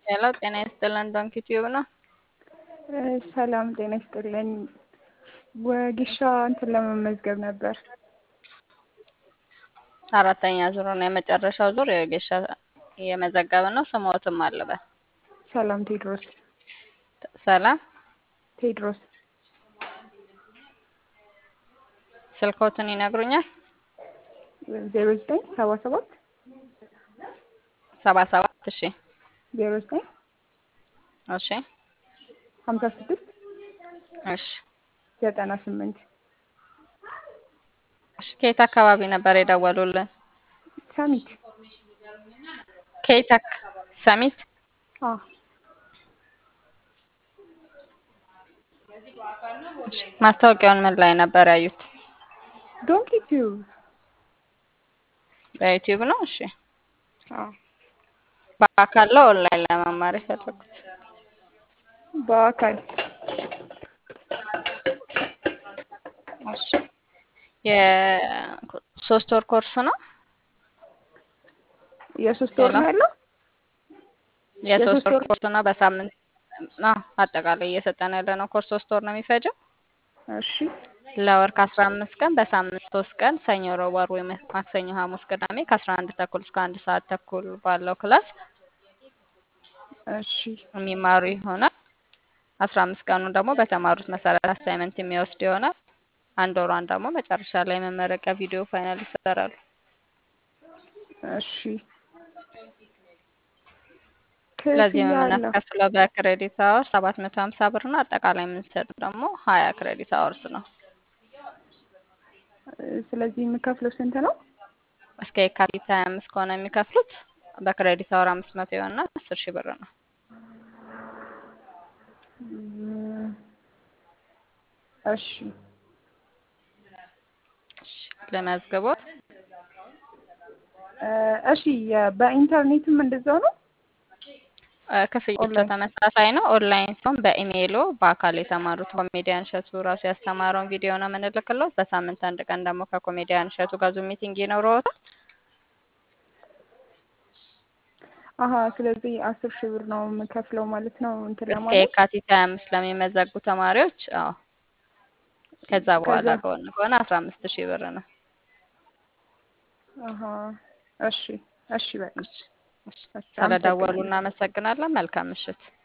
ሄሎ ጤና ይስጥልን ዶንኪ ቲዩብ ነው። ሰላም ጤና ይስጥልኝ። ወጌሻ እንትን ለመመዝገብ ነበር። አራተኛ ዙር ነው የመጨረሻው ዙር የወጌሻ እየመዘገብን ነው። ስሞትም አለበት ሰላም ቴድሮስ ሰላም ቴድሮስ ስልኮትን ይነግሩኛል። ዜሮ ዘጠኝ ሰባ ሰባት ሰባ ሰባት እሺ ዜሮ ዘጠኝ እሺ ሀምሳ ስድስት እሺ ዘጠና ስምንት እሺ ከየት አካባቢ ነበር የደወሉልን? ሰሚት ከየት አክ- ሰሚት አ እሺ። ማስታወቂያውን ምን ላይ ነበር ያዩት? ዶንኪ ቲዩብ በዩቲዩብ ነው። እሺ አ በአካል ነው ኦንላይን ለመማር የፈለጉት? በአካል እሺ የሶስት ወር ኮርስ ነው። የሶስት ወር ነው ያለው። የሶስት የሶስት ወር ወር ኮርስ ነው። በሳምንት አዎ፣ አጠቃላይ እየሰጠን ያለ ነው ኮርስ ሶስት ወር ነው የሚፈጀው። እሺ ለወር ከአስራ አምስት ቀን በሳምንት ሶስት ቀን ሰኞ፣ ረቡዕ፣ ዓርብ ወይም ማክሰኞ፣ ሐሙስ፣ ቅዳሜ ከአስራ አንድ ተኩል እስከ አንድ ሰዓት ተኩል ባለው ክላስ እሺ የሚማሩ ይሆናል። አስራ አምስት ቀኑ ደግሞ በተማሩት መሰረት አሳይመንት የሚወስድ ይሆናል። አንድ ወሯን ደግሞ መጨረሻ ላይ መመረቂያ ቪዲዮ ፋይናል ይሰራሉ። እሺ ስለዚህ ክፍያ አለው። የምናስከፍለው በክሬዲት አወር ሰባት መቶ ሀምሳ ብር ነው። አጠቃላይ የምንሰጥ ደግሞ ሀያ ክሬዲት አወርስ ነው። ስለዚህ የምከፍለው ስንት ነው? እስከ የካቲት ሀያ አምስት ከሆነ የሚከፍሉት በክሬዲት አወር አምስት መቶ የሆነና አስር ሺህ ብር ነው። እም፣ እሺ እሺ፣ ለመዝግቦት እ፣ እሺ የ- በኢንተርኔትም እንደዛው ነው። እ፣ ክፍያቸው ኦንላይን ተመሳሳይ ነው። ኦንላይን ሲሆን በኢሜይሎ በአካል የተማሩት ኮሜዲያን እሸቱ ራሱ ያስተማረውን ቪዲዮ ነው የምንልክለው። በሳምንት አንድ ቀን ደግሞ ከኮሜዲያን እሸቱ ጋር ዙም ሚቲንግ ይኖረዎታል። አሀ ስለዚህ አስር ሺህ ብር ነው የምከፍለው ማለት ነው እንትን እስከ ለማለት የካቲት ሀያ አምስት ለሚመዘጉ ተማሪዎች አዎ። ከዛ በኋላ ከዛ ከሆነ ከሆነ አስራ አምስት ሺህ ብር ነው። አሀ እሺ እሺ በቃ እሺ፣ እሺ። እሺ ስለደወሉ አመሰግናለሁ። እናመሰግናለን። መልካም ምሽት።